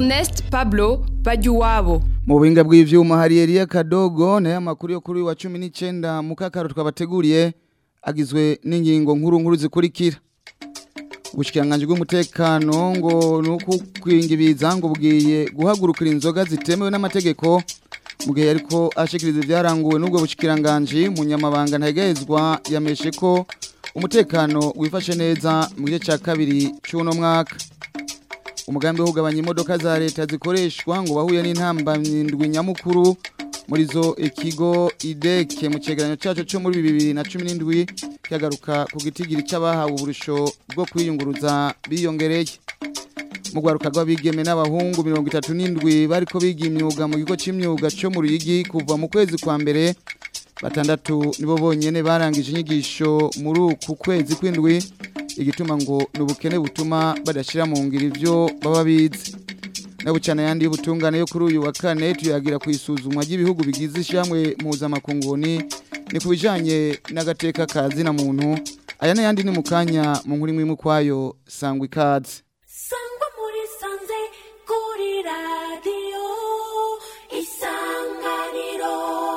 Ernest Pablo Bajuwabo mu buhinga bw'ivyuma hari Elia Kadogo nayo amakuru yo kuri uyu wa 19 mu kakaro twabateguriye agizwe n'ingingo nkuru nkuru zikurikira ubushikiranganje bw'umutekano ngo nuko kwingibiza ngo bwiye guhagurukira inzoga zitemewe n'amategeko mu gihe ariko ashikiriza ibyaranguwe n'ubwo bushikiranganje munyamabanga ntagezwa yameshe ko umutekano wifashe neza mu gice cya kabiri cy'uno mwaka umugambi wo kugabanya imodoka za leta zikoreshwa ngo bahuye n'intambamyindwi nyamukuru muri zo ikigo ideke mu cyegeranyo cyacu cyo muri bibiri na cumi n'indwi cyagaruka ku gitigiri cy'abahawe uburusho bwo kwiyunguruza biyongereye mu rwaruka rw'abigeme n'abahungu mirongo itatu n'indwi bariko biga imyuga mu kigo cy'imyuga cyo mu ruyigi kuva mu kwezi kwa mbere batandatu nibo bonyene barangije inyigisho muri uku kwezi kw'indwi igituma ngo ni ubukene butuma badashyira mu ngiro ibyo baba bize nabucana yandi y'ubutungane yo kuri uyu wa kane tuyagira ku isuzumwa ry'ibihugu bigize ishyamwe mpuzamakunguni ni ku bijyanye n'agateka ka zina muntu aya n'ayandi ni mu kanya mu nkuru imwe kwayo sangwa ikaze sangwa muri sanze kuri radiyo isanganiro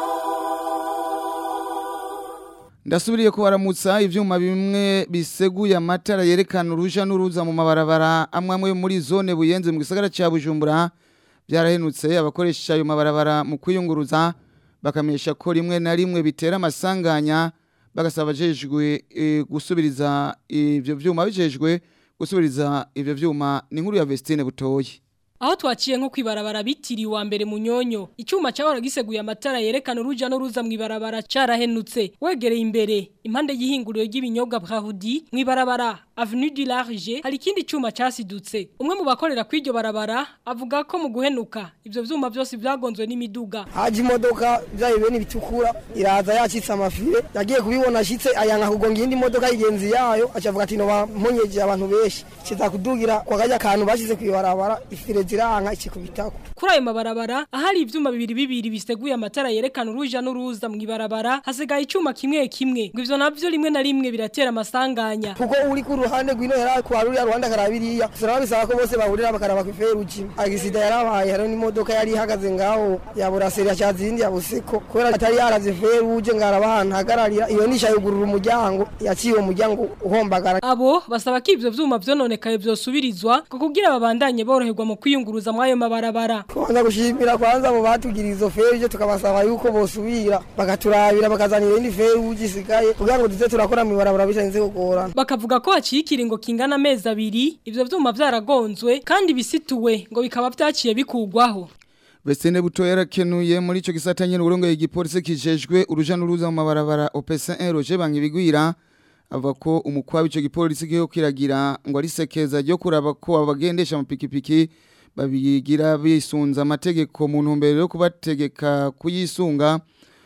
ndasubiriye kubaramutsa ivyuma bimwe biseguye amatara yerekana uruja n'uruza mu mabarabara amwe amwe muri zone buyenze mu gisagara ca Bujumbura byarahenutse abakoresha ayo mabarabara mu kwiyunguruza bakamenyesha ko rimwe na rimwe bitera amasanganya bagasaba abajejwe e, gusubiriza ivyo vyuma bijejwe gusubiriza ivyo vyuma ni inkuru ya Vestine Butoyi Aho twaciye nko kwibarabara bitiriwe wa mbere munyonyo icyuma cyahora giseguye amatara yerekana uruja n'uruza mu ibarabara carahenutse wegereye imbere impande y'ihinguriro ry'ibinyobwa Brahudi mu ibarabara Avenue du Large hari ikindi cyuma casidutse umwe mu bakorera kw'iryo barabara avuga ko mu guhenuka ivyo vyuma byose byagonzwe n'imiduga haje imodoka byayo bene bitukura iraza yacitse amafire yagiye kubibona ashitse ayanga kugonga iyindi modoka yigenzi yayo acavuga ati no bampunyeje abantu benshi kiza kudugira kwa kajya kantu bashize kwibarabara ifire ziranka ikikubitako kuri ayo mabarabara ahari ivyuma bibiri bibiri biseguye amatara yerekana uruja n'uruza mu ibarabara hasigaye icyuma kimwe kimwe ngo ivyo navyo rimwe na rimwe biratera amasanganya kuko uri ku ruhande rw'ino yari kwa ruriya ruhande akarabiriya turaba bisaba ko bose bahurira bakaraba ku iferuji agisida yarabaye hariho n'imodoka yari ihagaze ngaho yabura seri yacaza iyindi yabuseko kubera atari yaraze feruje ngo araba ahantu hagararira iyo nisha yugurura umuryango yaciye uwo muryango uhombagara abo basaba ko ivyo vyuma vyononekaye vyosubirizwa ngo kugira babandanye boroherwa mu kwiyunguruza muri ayo mabarabara kwanza gushimira kwanza abo batugira izo feruje tukabasaba yuko bosubira bakaturabira bakazanira indi feruje isigaye kugira ngo tuze turakora mu ibarabara bitarinze kugorana bakavuga ko haciye ikiringo kingana amezi abiri ivyo vyuma vyaragonzwe kandi bisituwe ngo bikaba vyaciye bikugwaho Vestine Butoyi yarakenuye muri ico gisata nyene uburongo igipolisi kijejwe uruja n'uruza mu mabarabara OPC1 Roger Bankibigwira avuga ko umukwa w'ico gipolisi giho kiragira ngo ari sekeza ryo kuraba ko abagendesha amapikipiki babigira bisunza amategeko mu ntumbero yo kubategeka kuyisunga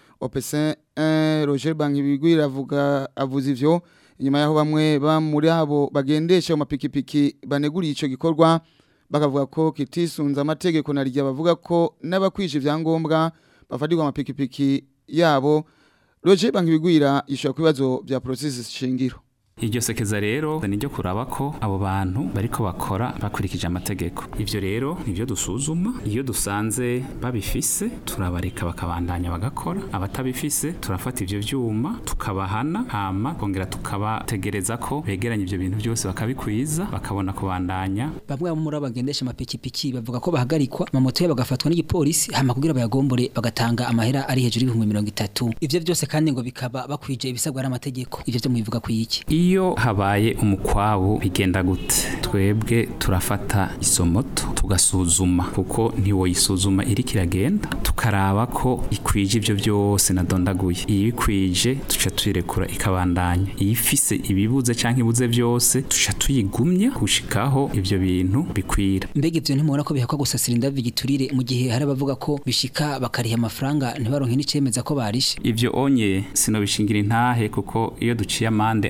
OPC1 Roger Bankibigwira avuga avuza ivyo inyuma yaho bamwe ba muri abo bagendesha amapikipiki baneguriye ico gikorwa bakavuga ko kitisunza amategeko na rya bavuga ko n'abakwije ivyangombwa bafatirwa amapikipiki yabo Roger Bankibigwira yishura ku bibazo bya processes shingiro iryo sekeza rero ni ryo kuraba ko abo bantu bariko bakora bakurikije amategeko ivyo rero nivyo dusuzuma iyo dusanze babifise turabareka bakabandanya bagakora abatabifise turafata ivyo vyuma tukabahana hama kongera tukabategereza ko begeranya ivyo bintu byose bakabikwiza bakabona kubandanya bamwe muri abagendesha amapikipiki bavuga ko bahagarikwa amamoto yabo bagafatwa n'igipolisi hama kugira bayagombore bagatanga amahera ari hejuru y'ibihumbi mirongo itatu ivyo byose kandi ngo bikaba bakwije ibisabwa n'amategeko ivyo vyo mwivuga ku iki iyo habaye umukwabu bigenda gute twebwe turafata izo moto tugasuzuma kuko ntiwoyisuzuma iri kiragenda tukaraba ko ikwije ibyo byose nadondaguye iyo ikwije tuca tuyirekura ikabandanya iyo ifise ibibuze cyangwa ibuze byose tuca tuyigumya gushikaho ibyo bintu bikwira mbega ivyo ntimubona ko bihakwa gusasira indavi giturire mu gihe hari abavuga ko bishika bakariha amafaranga ntibaronke n'icemeza ko barishe ivyo onye sinobishingira intahe kuko iyo duciye amande abantu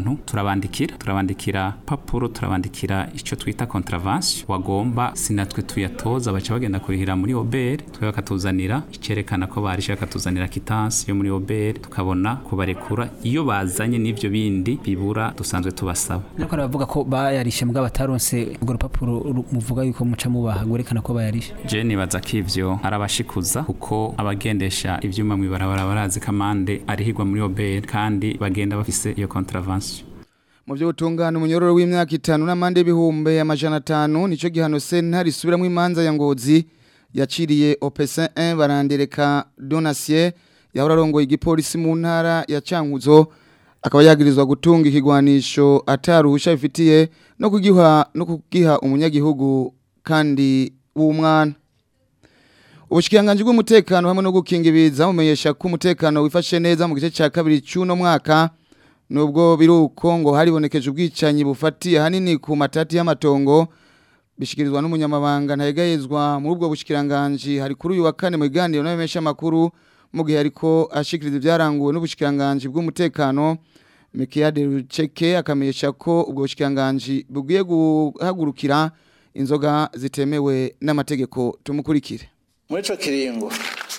bantu turabandikira turabandikira papuro turabandikira icyo twita contravention wagomba sinatwe tuyatoza baca bagenda kurihira muri obere twe bakatuzanira icyerekana ko barishe bakatuzanira kitansi yo muri obere tukabona kubarekura iyo bazanye n'ivyo bindi bibura dusanzwe tubasaba ariko baravuga ko bayarishe mbwa bataronse urwo rupapuro ru- muvuga yuko muca mubaha gwerekana ko bayarishe je nibaza ko ivyo arabashikuza kuko abagendesha ivyuma mw'ibarabara barazi kamande arihirwa muri obere kandi bagenda bafise iyo contravention mu byo gutungana umunyororo w'imyaka itanu n'amande y'ibihumbi amajana atanu nicyo gihano sentare isubiramo imanza ya ngozi yaciriye opesa 1 barandereka donasiye yahora arongoye igipolisi mu ntara ya cankuzo akaba yagirizwa gutunga ikigwanisho ataruhusha bifitiye no kugiha no kugiha umunyagihugu kandi w'umwana Ubushikiranganji bw'umutekano hamwe no gukinga ibiza bumenyesha ko umutekano wifashe neza mu gice cya kabiri cy'uno mwaka nubwo biruko ngo haribonekeje ubwicanyi bufatiye hanini ku matati y'amatongo bishikirizwa n'umunyamabanga ntayegayezwa muri ubwo bushikiranganji hari kuri uyu wa kane mu biganiro n'abamesha makuru mu gihe ariko ashikiriza ibyaranguwe n'ubushikiranganji bw'umutekano Mikiade Ruceke akamenyesha ko ubwo bushikiranganji bugiye guhagurukira inzoga zitemewe n'amategeko tumukurikire muri ico kiringo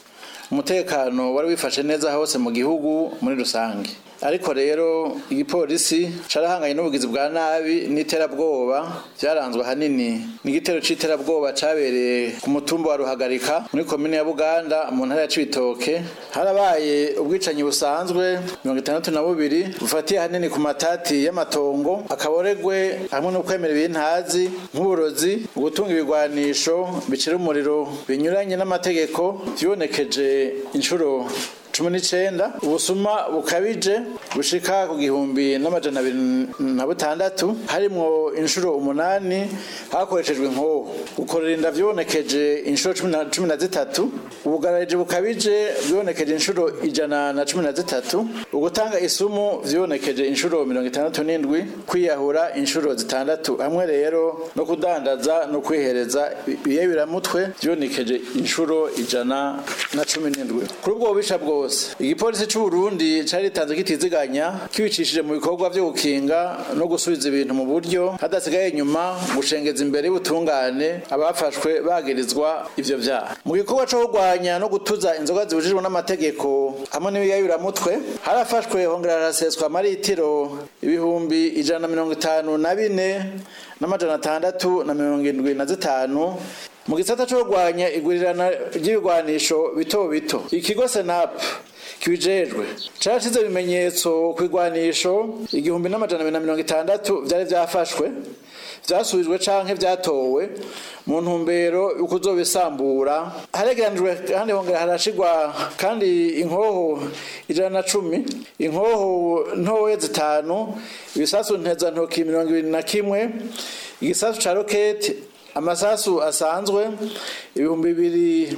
umutekano wari wifashe neza hose mu gihugu muri rusange ariko rero igipolisi carahanganye n'ubugizi bwa nabi n'iterabwoba byaranzwe ahanini n'igitero c'iterabwoba cabereye ku mutumba wa ruhagarika muri komine ya buganda mu ntara ya cibitoke harabaye ubwicanyi busanzwe mirongo itandatu na bubiri bufatiye ahanini ku matati y'amatongo akaboregwe hamwe no kwemera ibintazi nk'uburozi ugutunga ibigwanisho bicira umuriro binyuranye n'amategeko vyibonekeje inshuro cumi n'icenda ubusuma bukabije bushika ku gihumbi n'amajana abiri na butandatu harimwo inshuro umunani hakoreshejwe inkoho gukorera inda vyibonekeje inshuro cumi na- cumi na zitatu ubugarariji bukabije bwibonekeje inshuro ijana na cumi na zitatu ugutanga isumu vyibonekeje inshuro mirongo itandatu n'indwi kwiyahura inshuro zitandatu hamwe rero no kudandaza no kwihereza ibiyebiramutwe vyibonekeje inshuro ijana na cumi n'indwi kuri ubwo bubisha bwose igipolisi c'u Burundi cari ritanze kitiziganya kibicishije mu bikorwa vyo gukinga no gusubiza ibintu mu buryo hadasigaye inyuma gushengeza imbere y'ubutungane abafashwe bagirizwa ivyo vyaha mu gikorwa co kurwanya no gutuza inzoga zibujijwe n'amategeko hamwe n'ibiyayuramutwe harafashwe hongera haraseswa amaritiro ibihumbi ijana na mirongo itanu na bine n'amajana atandatu na mirongo indwi na zitanu mu gisata cyo kurwanya igurirana ry'ibigwanisho bito bito ikigo senap kibijejwe carashize ibimenyetso ku igwanisho igihumbi n'amajana abiri na mirongo itandatu vyari vyafashwe vyasubijwe canke vyatowe mu ntumbero yo kuzobisambura haregeranijwe kandi hongera harashigwa kandi inkoho ijana na cumi inkoho ntoya zitanu ibisasu ntezantoki mirongo ibiri na kimwe igisasu ca roketi amasasu asanzwe ibihumbi bibiri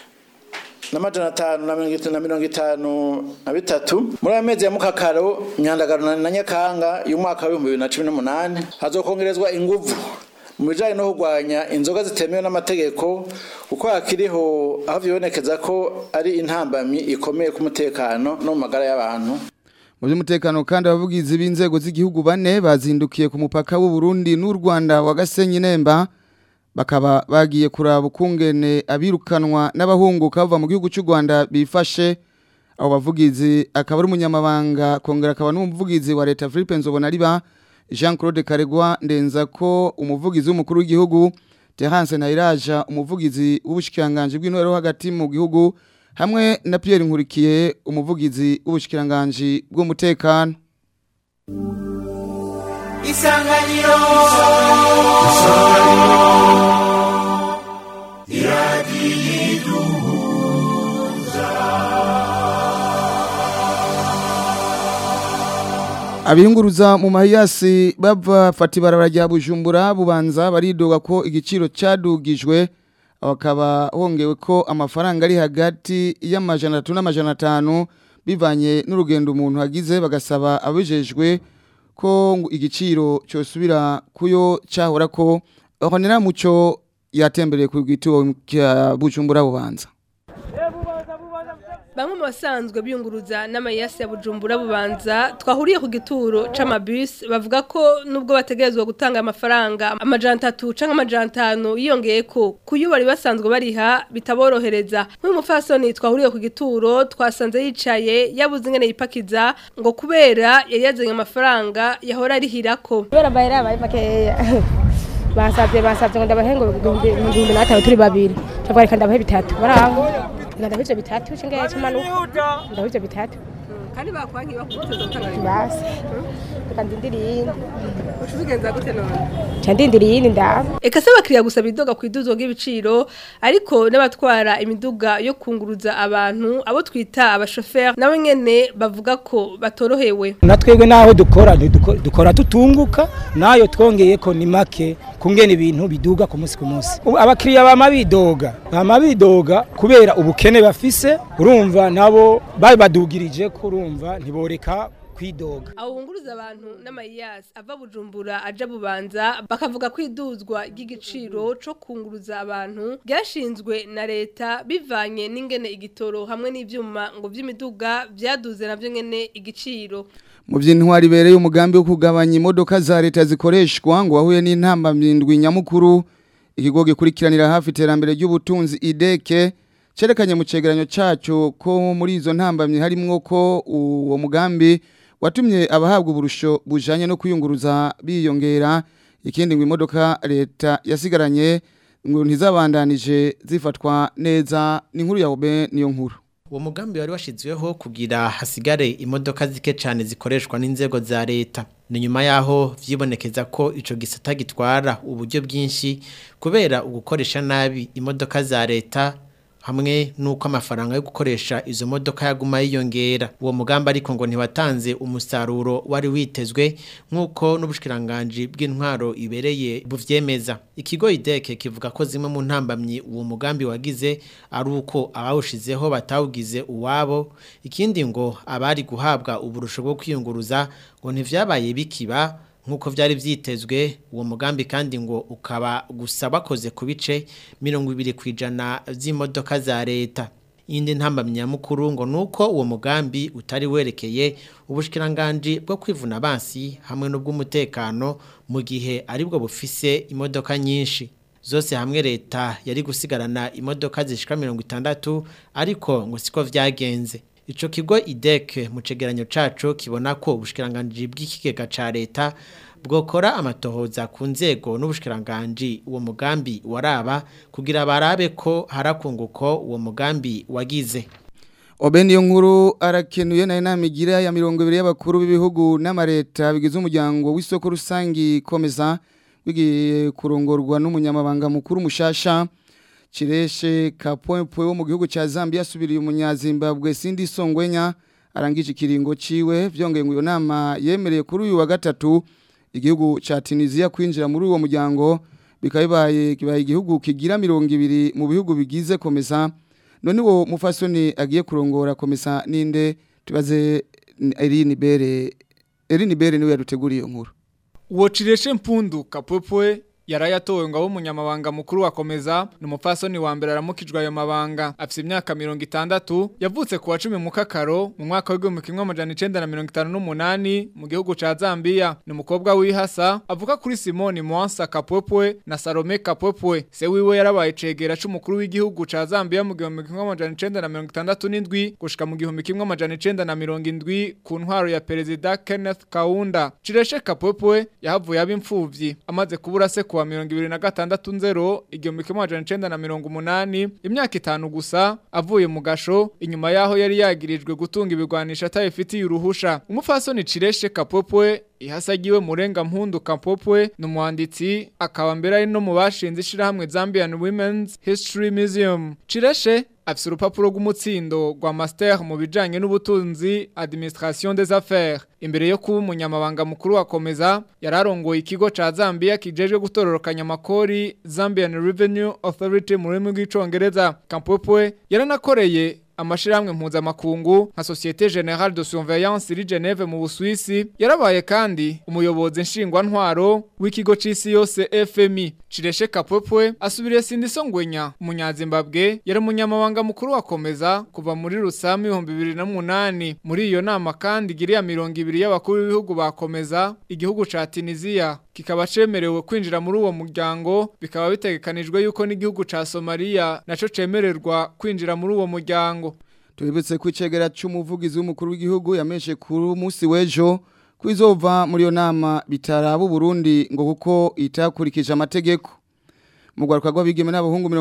n'amajana atanu na mirongo itanu na mirongo itanu na bitatu muri ayo mezi ya mukakaro nyandagaro na- na nyakanga y'umwaka w'ibihumbi bibiri na cumi n'umunani hazokongerezwa inguvu mu bijanye no kurwanya inzoga zitemewe n'amategeko kuko hakiriho aho vyibonekeza ko ari intambamyi ikomeye ku mutekano no mu magara y'abantu mu by'umutekano kandi abavugizi b'inzego z'igihugu bane bazindukiye ku mupaka w'u Burundi n'u Rwanda wa Gasenyi Nemba bakaba bagiye kuraba ukungene abirukanwa n'abahunguka bava mu gihugu cy'u Rwanda bifashe abo bavugizi akaba ari umunyamabanga kongera akaba n'umuvugizi wa leta Philippe Nzobonariba Jean Claude Karegwa ndenza ko umuvugizi w'umukuru w'igihugu Terence Nairaja umuvugizi w'ubushikiranganje bw'intwaro hagati mu gihugu hamwe na Pierre Nkurikiye umuvugizi w'ubushikiranganje bw'umutekano isanganiro Abiyunguruza mu mahiyasi bava fati barabara rya Bujumbura bubanza baridoga ko igiciro cadugijwe bakaba hongewe ko amafaranga ari hagati y'amajana atatu n'amajana atanu bivanye n'urugendo umuntu agize bagasaba abijejwe ko ngo igiciro cyosubira kuyo cyahora ko honera muco yatembereye ku gituo cya Bujumbura bubanza bamwe mu basanzwe biyunguruza n'amayasi ya bujumbura bubanza twahuriye ku gituro c'amabus bavuga ko nubwo bategerezwa gutanga amafaranga amajana atatu canke amajana atanu yiyongeye ko kuyo bari basanzwe bariha bitaborohereza nk'umufasoni twahuriye ku gituro twasanze yicaye yabuze ingene yipakiza ngo kubera yari yazanye amafaranga yahora arihirako kubera amahera yabaye makeya basabye basabye ngo ndabahe ngo ibihumbi ibihumbi n'atanu turi babiri ndavuga reka ndabahe bitatu baraho reka ndabahe ivyo bitatu cingaye cy'amanuka ndabahe ivyo bitatu kandi bakwankiye bakuteza gutanga basi reka ndindire iyindi ucubigenza gute none ca ndindire iyindi ndaba Eka se bakiriya gusaba idoga ku iduzwa ry'ibiciro ariko n'abatwara imiduga yo kunguruza abantu abo twita abashoferi nabo nyene bavuga ko batorohewe na twebwe naho dukora ntiduko- dukora tutunguka nayo twongeye ko ni make kungena ibintu biduga ku munsi ku munsi Ubu abakiriya bama bidoga bama bidoga kubera ubukene bafise urumva nabo babadugirije ko urumva ntiboreka kwidoga abo bunguruza abantu n'amayiyasi ava bujumbura aja bubanza bakavuga ko iduzwa ry'igiciro co kunguruza abantu ryashinzwe na leta bivanye n'ingene igitoro hamwe n'ivyuma ngo vy'imiduga vyaduze navyo nyene igiciro mu by'intwari bereye umugambi wo kugabanya imodoka za leta zikoreshwa ngo wahuye n'intambamyindwi nyamukuru ikigo gikurikiranira hafi iterambere ry'ubutunzi ideke cerekanye mu cegeranyo cyacu ko muri izo ntambamyi harimwo ko uwo mugambi watumye abahabwa uburusho bujanye no kwiyunguruza biyongera ikindi ngo imodoka leta yasigaranye ngo ntizabandanije zifatwa neza ni inkuru ya obe niyo nkuru uwo mugambi wari washyizweho kugira hasigare imodoka zike cyane zikoreshwa n'inzego za leta ni nyuma y'aho byibonekeza ko icyo gisata gitwara uburyo bwinshi kubera ugukoresha nabi imodoka za leta hamwe n'uko amafaranga yo gukoresha izo modoka yaguma yiyongera uwo mugambi ariko ngo ntiwatanze umusaruro wari witezwe nk'uko n'ubushikiranganje bw'intwaro ibereye buvyemeza ikigo ideke kivuga ko zimwe mu ntambamyi uwo mugambi wagize ari uko abawushizeho batawugize uwabo ikindi ngo abari guhabwa uburusho bwo kwiyunguruza ngo ntivyabaye bikiba nk'uko byari byitezwe uwo mugambi kandi ngo ukaba gusa bakoze ku bice mirongo ibiri ku ijana by'imodoka za leta iyindi ntambamyamukuru ngo ni uko uwo mugambi utari werekeye ubushyikiranganji bwo kwivuna abansi hamwe n'ubw'umutekano mu gihe aribwo bufise imodoka nyinshi zose hamwe leta yari gusigarana imodoka zishika mirongo itandatu ariko ngo siko vyagenze Ico kigo IDEC mu cegeranyo caco kibona ko ubushikiranganje bw'ikigega ca leta bwokora amatohoza ku nzego n'ubushikiranganje uwo mugambi waraba kugira barabe ko harakunguko uwo mugambi wagize. Obe niyo nkuru arakenuye na inama igira ya mirongo ibiri y'abakuru b'ibihugu n'amareta bigize umuryango w'isoko rusangi komeza wigiye kurongorwa n'umunyamabanga mukuru mushasha Chireshe Kapwempwe wo mu gihugu ca Zambia asubiriye umunyazimbabwe Sindi Songwenya arangije ikiringo ciwe vyongeye ngo iyo nama yemereye kuri uyu wa gatatu igihugu ca Tunisia kwinjira muri uwo muryango bikabaye kibaye igihugu kigira mirongo ibiri mu bihugu bigize komeza none wo mufasoni agiye kurongora komesa ninde tubaze Eline Bere Eline Bere niwe yaduteguriye nkuru Uwo Chireshe Mpundu Kapwempwe yarayatowe ngo abe umunyamabanga mukuru wakomeza ni umupfasoni wa mbere aramukijwe ayo mabanga afite imyaka mirongo itandatu yavutse ku wa cumi mu kakaro mu mwaka w'igihumbi kimwe amajana icenda na mirongo itanu n'umunani mu gihugu ca Zambia ni umukobwa w'ihasa avuka kuri Simoni Mwansa Kapwepwe na Salome Kapwepwe se wiwe yarabaye cegera c'umukuru w'igihugu ca Zambia mu gihumbi kimwe amajana icenda na mirongo itandatu n'indwi gushika mu gihumbi kimwe amajana icenda na mirongo indwi ku ntwaro ya perezida Kenneth Kaunda Chireshe Kapwepwe yahavuye aba imfuvyi amaze kubura se kuwa mirongo ibiri na gatandatu nzero igihumbi kimwe amajana icenda na mirongo umunani imyaka itanu gusa avuye mu gasho inyuma yaho yari yagirijwe gutunga ibigwanisha atabifitiye uruhusha umupfasoni Chireshe Kapwepwe ihasagiwe murenga mpundu Kapwepwe ni umwanditsi akaba mbere ari no mu bashinze ishirahamwe Zambian Women's History Museum Chireshe afise urupapuro rw'umutsindo rwa master mu bijanye n'ubutunzi administration des affaires imbere yo kuba umunyamabanga mukuru wakomeza yararongoye ikigo ca Zambia kijejwe gutororokanya amakori Zambian Revenue Authority mu rurimi rw'icongereza Kampwepwe yaranakoreye amashirahamwe mpuzamakungu nka Societe Générale de Surveillance iri Geneve mu Busuwisi yarabaye kandi umuyobozi nshingwantwaro w'ikigo c'isi yose FMI Cireshe Kapwepwe asubiriye Sindiso Ngwenya umunyazimbabwe yari umunyamabanga mukuru wakomeza kuva muri Rusami 2008 muri iyo nama kandi giriya mirongo ibiri y'abakuru b'ibihugu bakomeza igihugu ca Tunisia kikaba cemerewe kwinjira muri uwo muryango bikaba bitegekanijwe yuko n'igihugu ca Somalia naco cemererwa kwinjira muri uwo muryango Tubibutse ko icegera c'umuvugizi w'umukuru w'igihugu yameshe kuri munsi w'ejo kwizova muri yo nama bitaraba Burundi ngo kuko itakurikije amategeko mu rwaruka rw'abigeme n'abahungu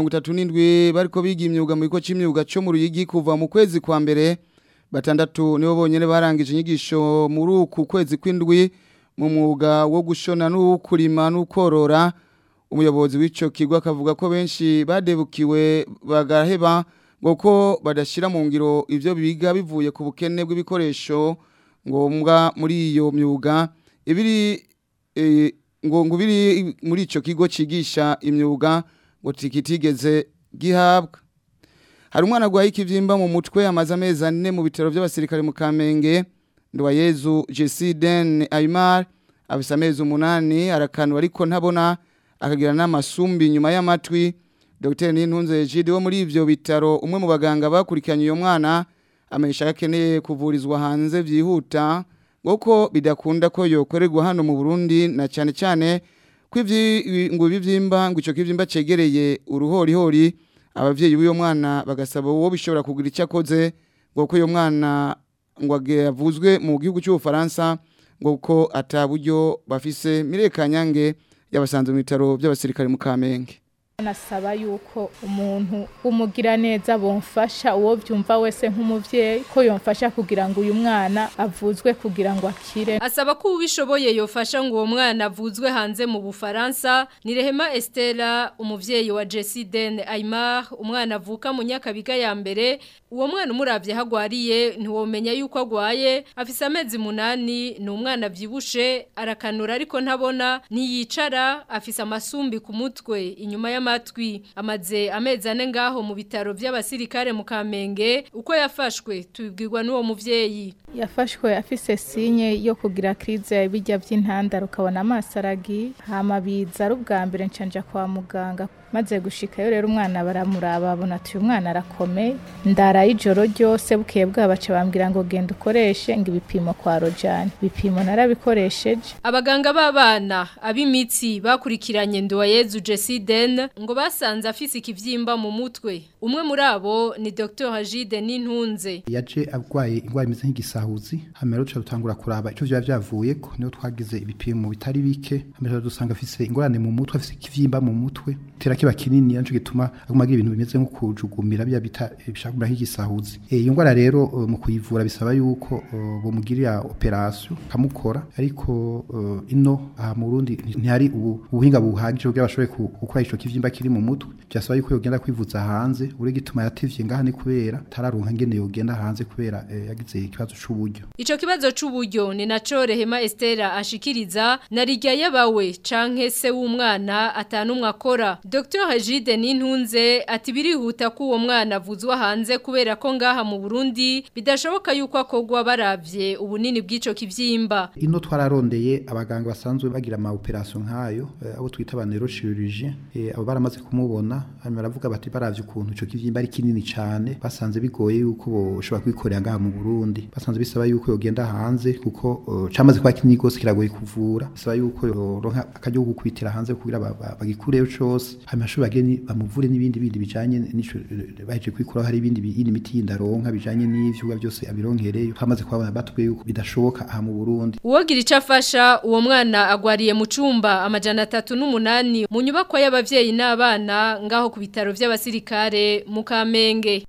37 bariko biga imyuga mu bigo c'imyuga cyo mu ruyigi kuva mu kwezi kwa mbere batandatu nibo bonyene barangije inyigisho muri uku kwezi kw'indwi mu mwuga wo gushona n'ukurima n'ukorora umuyobozi w'ico kigo akavuga ko benshi badebukiwe bagaheba ngo ko badashira mu ngiro ivyo biga bivuye ku bukene bw'ibikoresho ngombwa muri iyo myuga ibiri e, ngo ngo biri muri ico kigo cigisha imyuga ngo tikitigeze gihabwa hari umwana gwaye ikivyimba mu mutwe amaze amezi ane mu bitaro by'abasirikare mu Kamenge Ndwayezu Jesiden Aymar afise amezi umunani arakanwa ariko ntabona akagira n'amasumbi nyuma y'amatwi Dr Nintunze Jide wo muri ivyo bitaro umwe mu baganga bakurikiranye uyo mwana amenyesha akeneye kuvurizwa hanze byihuta ngo bidakunda ko yokorerwa hano mu Burundi na cyane cyane ko ngo ibi byimba ngo icyo kibyimba cegereye uruhorihori abavyeyi b'uyo mwana bagasaba uwo bishobora kugira icyo akoze ngo ko uyo mwana ngo yavuzwe mu gihugu cy'ubufaransa ngo ko ataburyo bafise mirekanyange yabasanze mu bitaro by'abasirikare mu Kamenge nasaba yuko umuntu umugira neza bomfasha uwo byumva wese nk'umuvyeyi ko yomfasha kugira ngo uyu mwana avuzwe kugira ngo akire asaba ko ubishoboye yofasha ngo uwo mwana avuzwe hanze mu Bufaransa ni Rehema Estela umuvyeyi wa Jessie Den Aymar umwana avuka mu nyakabiga ya mbere uwo mwana umuravye hagwariye ntiwomenya yuko agwaye afise amezi munani ni umwana vyibushe arakanura ariko ntabona niyicara afise amasumbi ku mutwe inyuma ya amatwi amaze amezi ane ngaho mu bitaro by'abasirikare mu Kamenge uko yafashwe tubibwirwa n'uwo muvyeyi yafashwe afise sinye yo kugira krize bijya by'intandaro ukabona amaso aragi hama biza ari ubwa mbere ncanja kwa muganga maze gushikayo rero umwana baramuraba babona ati uyu mwana arakomeye ndara ijoro ryose bukeye bwabaca bambwira ngo genda ukoreshe ngo ibipimo kwa rojani ibipimo narabikoresheje abaganga b'abana ab'imitsi bakurikiranye Nduwayezu Jessie Den ngo basanze afise ikivyimba mu mutwe umwe muri abo ni Dr Hajide Nintunze yaje agwaye ingwara imeze nk'igisahuzi hamero cyo rutangura kuraba ico vya vyavuye ko niyo twagize ibipimo bitari bike hamero dusanga afise ingorane mu mutwe afise ikivyimba mu mutwe tera kiba kinini yancu gituma aguma agira ibintu bimeze nko kujugumira bya bita bishakura nk'igisahuzi eh iyo ngwara rero uh, mu kuyivura bisaba yuko uh, bomugirira operation kamukora ariko uh, ino aha mu Burundi ntihari ubuhinga buhagije bwo bashoboye gukora ico kivyimba kiri mu mutwe byasaba yuko yogenda kwivuza hanze uri gituma yativye ngaha ni kubera tararonka ngene yogenda hanze kubera eh, yagize ikibazo c'uburyo Ico kibazo c'uburyo ni naco Rehema Estera ashikiriza narijya yabawe canke se w'umwana atanumwe akora Dr Hajide Nintunze ati birihuta ko uwo mwana avuzwa hanze kubera ko ngaha mu Burundi bidashoboka yuko akogwa baravye ubunini bw'ico kivyimba ino twararondeye abaganga basanzwe bagira ama operation nkayo eh, abo twita ba neurochirurgien eh, abo baramaze kumubona hanyuma baravuga bati baravye ukuntu ico kivyimba ari kinini cyane basanze bigoye yuko boshobora kwikorera ngaha mu Burundi basanze bisaba yuko yogenda hanze kuko uh, camaze kwa kinini gose kiragoye kuvura bisaba yuko yoronka akajyo gukwitira hanze kugira bagikureyo cose hanyuma ashobora bageni bamuvure n'ibindi bindi bijanye n'ico baje kwikuraho hari ibindi bindi miti y'indaronka bijanye n'ivyo byose abironkereyo twamaze kwabona batubwiye yuko bidashoboka aha mu Burundi Uwogira ico afasha uwo mwana agwariye mu cumba amajana atatu n'umunani mu nyubako y'abavyeyi n'abana ngaho ku bitaro vy'abasirikare mu Kamenge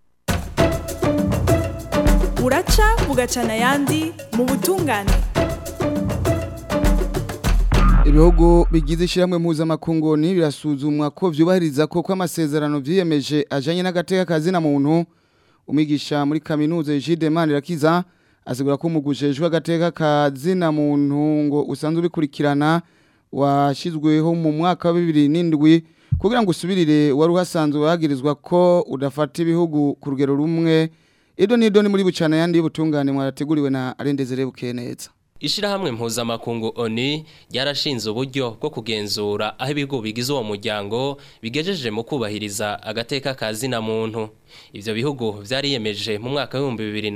Uraca bugacana yandi mu butungane ibihugu bigize ishyirahamwe mpuzamakungu birasuzumwa ko byubahiriza ko amasezerano byiyemeje ajyanye n'agateka kazina muntu umwigisha muri kaminuza Egide Manirakiza asigura ko umugujejwe agateka kazina muntu ngo usanzwe ubikurikirana washyizweho mu mwaka wa bibiri n'indwi kugira ngo usubirire wari uhasanzwe wagirizwa ko udafata ibihugu ku rugero rumwe ido n'ido ni muri bucana yandi y'ubutungane mwarateguriwe na arendezere bukeneza Ishirahamwe mpuzamakungu ONU ryarashinze uburyo bwo kugenzura aho ibigo bigize uwo muryango bigejeje mu kubahiriza agateka kazi na muntu. Ivyo bihugu vyariyemeje mu mwaka wa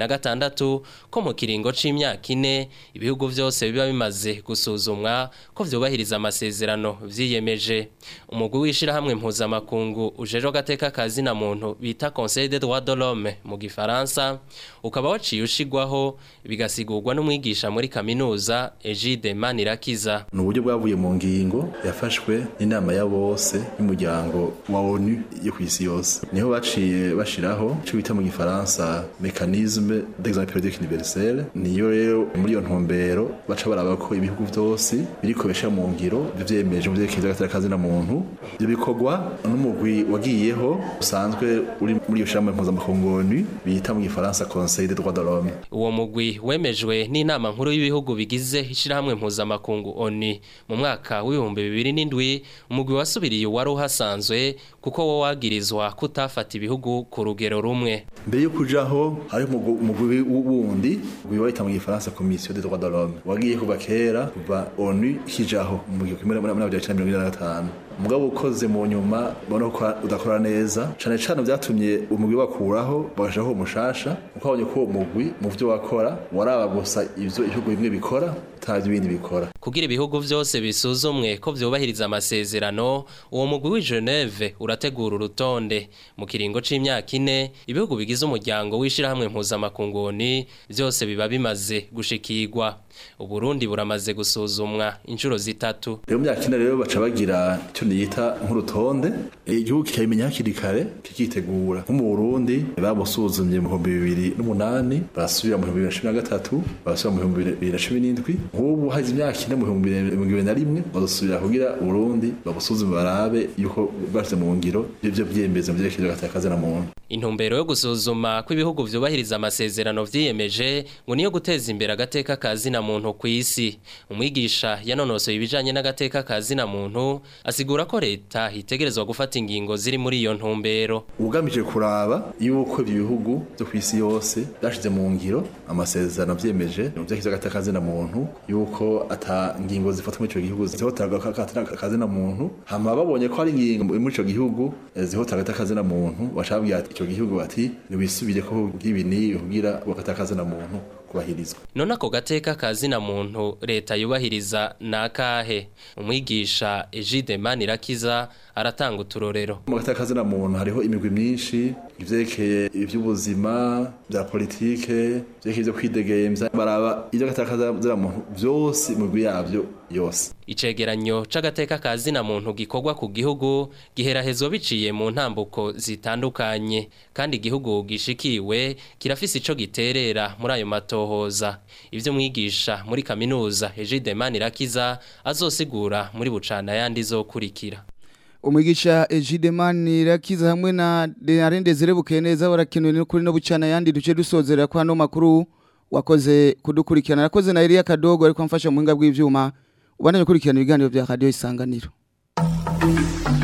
2006 ko mu kiringo c'imyaka ine ibihugu vyose biba bimaze gusuzumwa ko vyubahiriza amasezerano vyiyemeje. Umugwi w'ishirahamwe mpuzamakungu ujeje agateka kazi na muntu bita Conseil des droits de l'homme mu gifaransa ukaba waciye ushigwaho bigasigurwa n'umwigisha muri kaminuza Egide Manirakiza. ni uburyo bwavuye mu ngingo yafashwe n'inama ya bose y'umuryango wa onu yo ku isi yose niho baciye bashiraho icyo bita mu gifaransa mekanisme d'examen periodique universel niyo rero muri iyo ntumbero baca baraba ko ibihugu byose biriko besha mu ngiro vyemeje mu vyerekeye vy'agateka kazi na muntu ivyo bikorwa n'umugwi wagiyeho usanzwe uri muri iyo shirahamwe mpuzamakungu onu bita mu gifaransa conseil des droits de l'homme Uwo mugwi wemejwe n'inama nkuru y'ibihugu bigize ishirahamwe mpuzamakungu ONU mu mwaka w'ibihumbi bibiri n'indwi umugwi wasubiriye wari uhasanzwe kuko wo wagirizwa kutafata ibihugu ku rugero rumwe. mbere yo kujaho hari umugwi wundi umugwi wahita mu gifaransa commission des droits de l'homme wagiye kuva kera kuva onu ikijaho mu gihumbi kimwe n'amajana icenda mirongo ine na gatanu mugabo ukoze mu nyuma ubona ko udakora neza cane cane vyatumye umugwi bakuraho bagashaho umushasha uko babonye ko uwo mugwi mu vyo wakora waraba gusa ivyo ibihugu bimwe bikora atavyo ibindi bikora Kugira ibihugu vyose bisuzumwe ko vyubahiriza amasezerano uwo mugwi w'i Geneve urategura urutonde mu kiringo c'imyaka ine ibihugu bigize umuryango w'ishirahamwe mpuzamakungu ONU vyose biba bimaze gushikirwa Uburundi buramaze gusuzumwa inshuro zitatu rero mu myaka ine rero baca bagira icyo niyita nk'urutonde igihugu kikabimenya hakiri kare kikitegura nko mu Burundi babusuzumye mu bihumbi bibiri n'umunani barasubira mu bihumbi bibiri na cumi na gatatu barasubira mu bihumbi bibiri na cumi n'indwi nk'ubu haze imyaka ine mu bihumbi bibiri na rimwe bazosubira kugira Burundi babusuzume barabe yuko bashyize mu ngiro ibyo byemeza mu byerekezo gatakaza na muntu Intumbero yo gusuzuma ko ibihugu vyubahiriza amasezerano vyiyemeje ngo niyo guteza imbere agateka kazi na muntu ku isi. Umwigisha yanonosoye ibijanye n'agateka kazi na muntu asigura ko leta itegerezwa gufata ingingo ziri muri iyo ntumbero. ugamije kuraba yuko ibyo bihugu byo ku isi yose byashize mu ngiro amasezerano vyemeje mu byerekezo gatakaza na muntu yuko ata ngingo zifatwa muri ico gihugu zihotera akazi na muntu hama babonye ko hari ingingo muri ico gihugu eh, zihotera agatakaza na muntu bacabwira ati ico gihugu bati nibisubire ko bw'ibi ni kugira bakatakaza na muntu kubahirizwa None ako gateka kazi na muntu leta yubahiriza nakahe. Umwigisha Egide Manirakiza aratanga uturorero. mu gatakaza na muntu hariho imigwi myinshi ivyerekeye ivy'ubuzima bya politike ivyerekeye ivyo kwidegemvya baraba ivyo gatakaza na muntu vyose imigwi yavyo yose Icegeranyo c'agateka kazi na muntu gikorwa ku gihugu giherahezwa biciye mu ntambuko zitandukanye kandi igihugu gishikiwe kirafise ico giterera muri ayo matohoza ivyo mwigisha muri kaminuza Egide Manirakiza azosigura muri bucana yandi zokurikira umwigisha Egide Manirakiza hamwe na Arendezere bukeneza barakenuye no kuri no bucana yandi duce dusozera kwa no makuru wakoze kudukurikirana yakoze na Elia Kadogo ariko amfasha mu hinga bw'ivyuma ubandanye kurikirana ibiganiro bya radio isanganiro